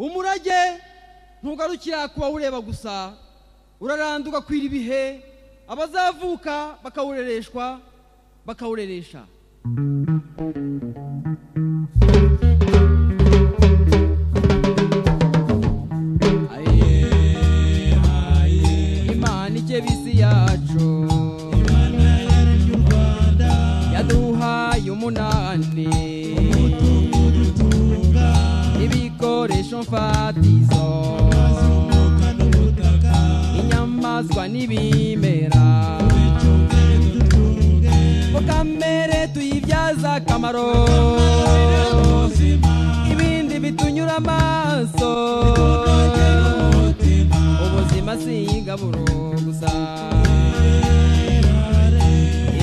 umurage ntugarukira kubawureba gusa uraranda ugakwira ibihe abazavuka bakawurereshwa bakawureresha imana ikebisi yacu yaduhaye umunani ibikoresho mfatizo inyamaswa n'ibimera ko kamere tuyibyaza akamaro ibindi bitunyura amaso ubuzima si ingaburo gusa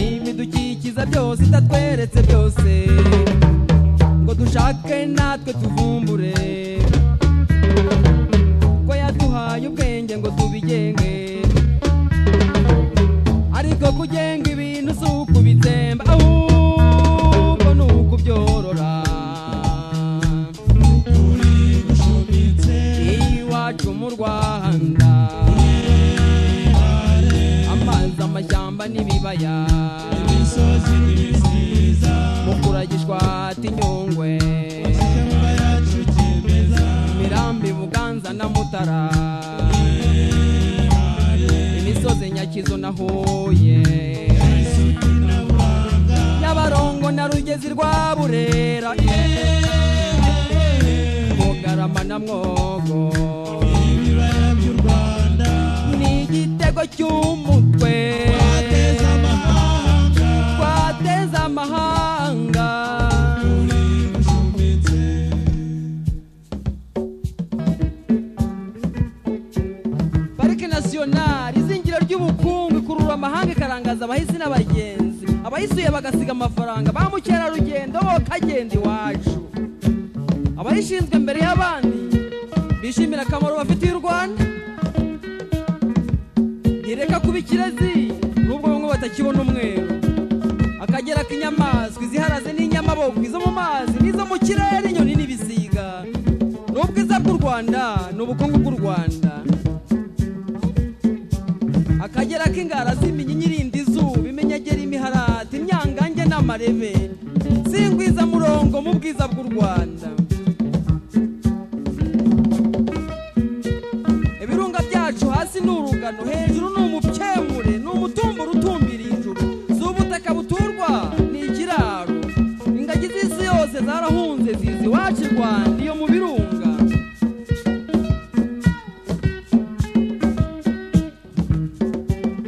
ibidukikiza byose itatweretse byose ngo dushake natwe tuvumbure ko yaduhaye ubwenge ngo tubigenge ariko kugenga ibintu si ukubitsemba ahubwo ni ukubyorora iwacu mu rwanda amazi amashyamba n'ibibaya mukuragishwa tinyungwe mirambi buganza na mutara imisozi nyakizo na huye nyabarongo na rugezi rwa burera mugarama na mwogo ni igitego cy'umutwe twateza amahanga parike nasiyonari izingiro ry'ubukungu ikurura amahanga ikarangaza abahisi n'abagenzi abayisuye bagasiga amafaranga ba mukerarugendo bo kagenda iwacu abayishinzwe mbere y'abandi bishimira akamaro bafitiye u rwanda ntireka kuba ikirezi nubwo bamwe batakibona umweru akagera k'inyamaswa iziharaze n'inyamaboko izo mu mazi n'izo mu kirere inyoni n'ibisiga ni ubwiza bw'u rwanda ni ubukungu bw'u rwanda akagera k'ingara z'iminyinyirindi izuba imenyegera imiharati imyangange n'amarebe singwiza murongo mu bwiza bw'u rwanda ibirunga byacu hasi ni urugano hejuru ni umukemure ni umutumbura utumbiriye ijuru si ubutaka buturwa ni ikiraro ingagi z'isi yose zarahunze zizi iwacu i rwanda iyo mu birunga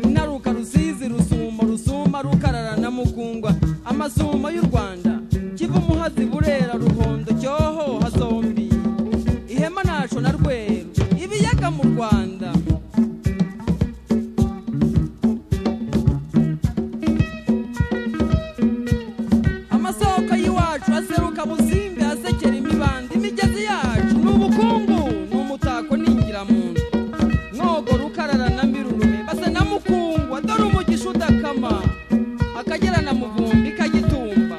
inaruka rusizi rusumo rusuma rukarara na mugungwa amasumo y'u rwanda kiva umuhazi burera ruhondo cyoho hasombi ihema naco na rweru ibiyaga mu rwanda amasoko y'iwacu aseruka busimbe asekera imibanda imigezi yacu ni ubukungu ni umutako n'ingiramuntu mwogo rukarara na mirurume basa na mukungwa dore umugisha udakama akagera na muvumbi kagitumba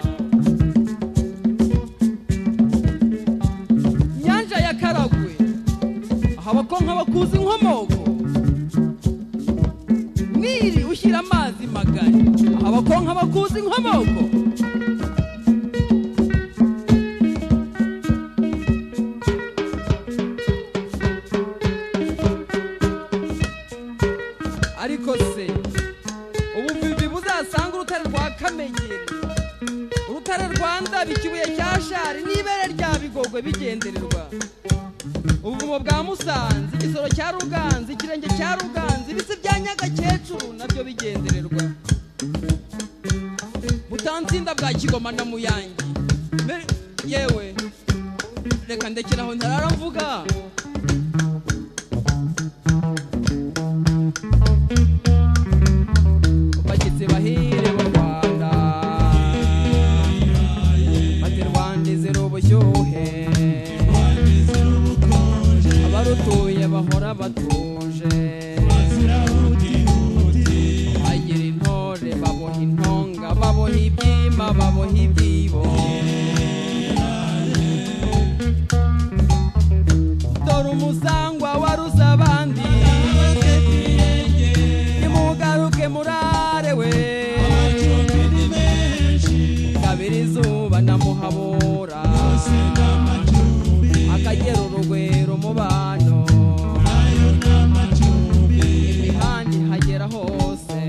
nyanja ya karagwe aha abakonka bakuza inkomoko niri ushyira amazi magari aha abakonka bakuza inkomoko ariko se ubuvivi buzasanga urutare rwa kamenyeri urutare rwa ndabika ibuye rya shari n'ibere rya bigogwe bigendererwa ubuvumo bwa musanze igisoro cya ruganza ikirenge cya ruganza ibisi bya nyagakecuru nabyo bigendererwa butansinda bwa kigoma na muyange Me- yewe reka ndekeraho ntararamvuga bashyitsi bahire mu rwanda maze rwanda izira ubushyuhe abarutuye bahora batuje bagira intore baboha intonga baboha ibyima abahema baboha ibyibo dore umusangwa waruze abandi nimugaruke murarewe kabiri izuba namuhabura akagera urugwiro mu bantu imihanda ihagera hose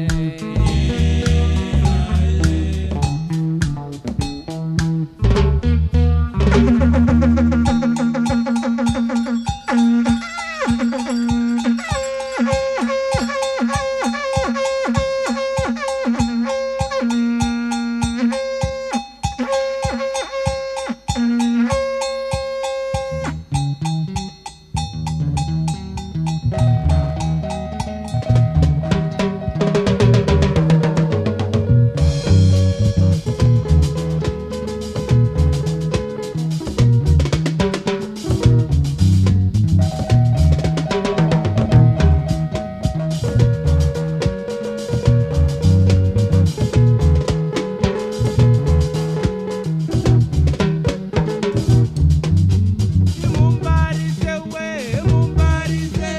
Mumbarize we, mumbarize,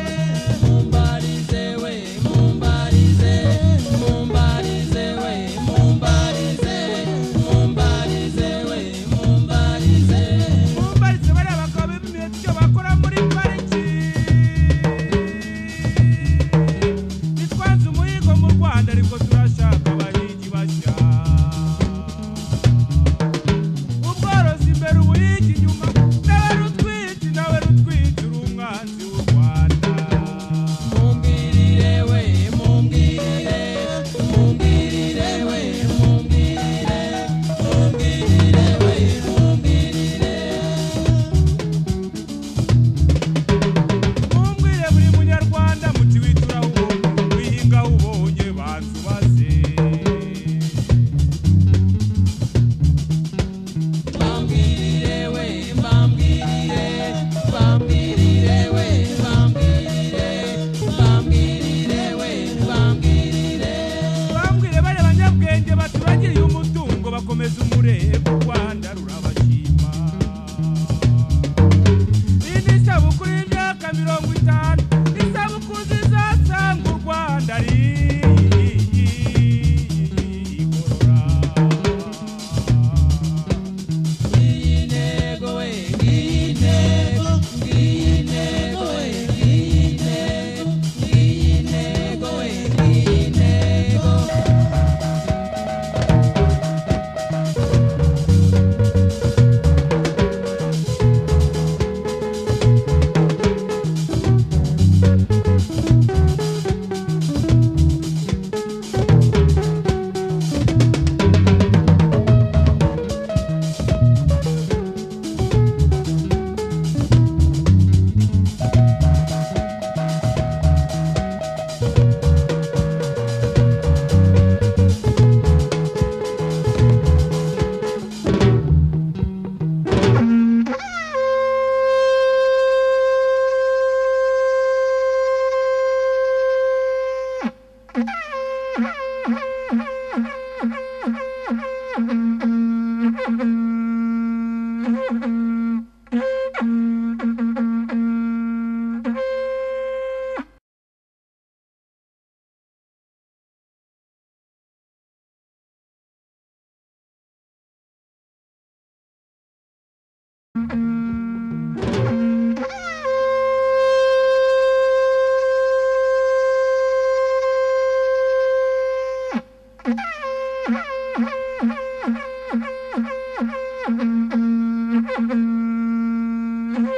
mumbarize we, mumbarize, mumbarize we, mumbarize, mumbarize we, mumbarize. Mumbarize bariya bakaba bimwe byo bakora muri pariki. Nitwanze umuhigo mu Rwanda ariko turashaka abahigi bashya. Ubworozi imbere ubuhigi inyuma, nawe rutwite, nawe rutwite, uri umwanzi w'u Rwanda. Mumbwirire we, mumbwirire, mumbwirire we, mumbwirire, mumbwirire we, mumbwirire. mumbwire buri munyarwanda muti wituraho wihinga ubonye banzubaze Bambirire we, bambirire, bambirire we, bambirire, bambirire we, bambirire. bambwire bariya banyabwenge baturagiriye umutungo bakomeza umurego u rwanda rurabashima iyi ni isabukuru y'imyaka mirongo itanu isabukuru zizasanga u rwanda ari igorora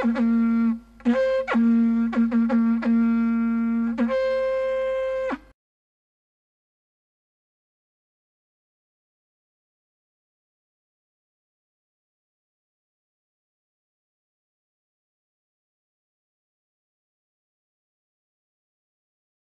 Thank you.